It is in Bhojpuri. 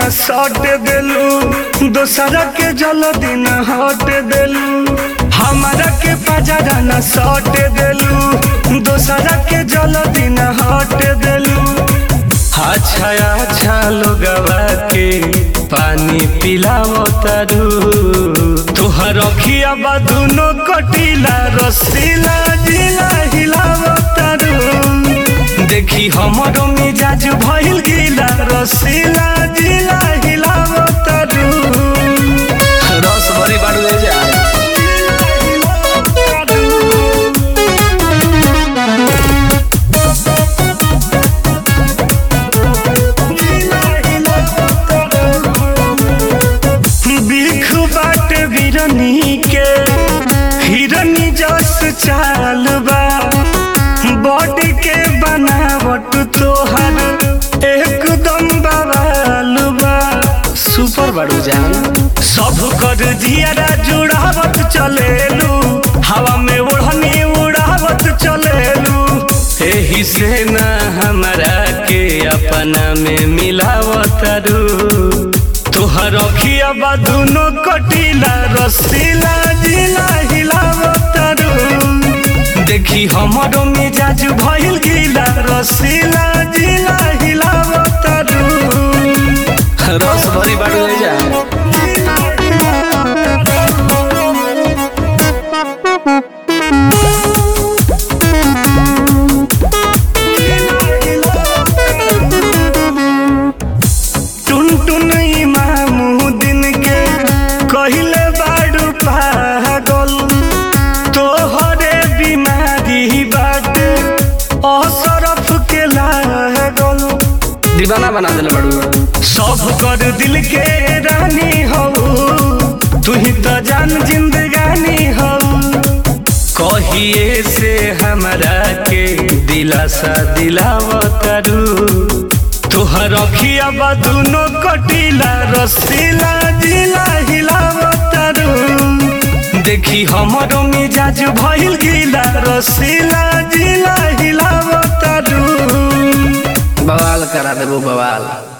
न सट देलू दोसरा के जल्दी न हट देलू हमारा के पजरा न सट देलू दोसरा के जल्दी न हट देलू अच्छा अच्छा लोगवा के पानी पिलावो तारू तोहर अखिया बा दुनो कटीला रसीला जिला हिलावो तारू देखी हमरो मिजाज भइल गीला रसीला जिला हिलावो तारू रस भरी बाड़ू ले जा बिख बाट बिरनी के हिरनी जस चाल बा बॉडी के बनावट तोहर एकदम बवाल बा सुपर बाड़ू जान सब कर जियारा जुड़ावत चलेलू हवा में ओढ़नी उड़ावत चलेलू एही से न हमरा के अपना में मिलावत रू तोहर अखिया बा दुनो कटीला रसीला जिला हिलावत रू देखी हमरो मिजाज भइल गीला रसीला जिला हिलावत रू रस भरी बाड़ू ले जा टुन टुन इमामुद्दीन के कहिले बाडू पागल तोहरे बीमारी बाटे असरफ के लागल दीवाना बना देले बाड़ू सब कर दिल के रानी हो तू ही तो जान जिंदगानी हो कहिए से हमरा के दिलासा दिलावतरू तोहर अखिया बा दुनो कटीला रसीला जिला हिलावतरू देखी हमरो मिजाज भइल गीला रसीला जिला हिलावतरू बवाल करा देबो बवाल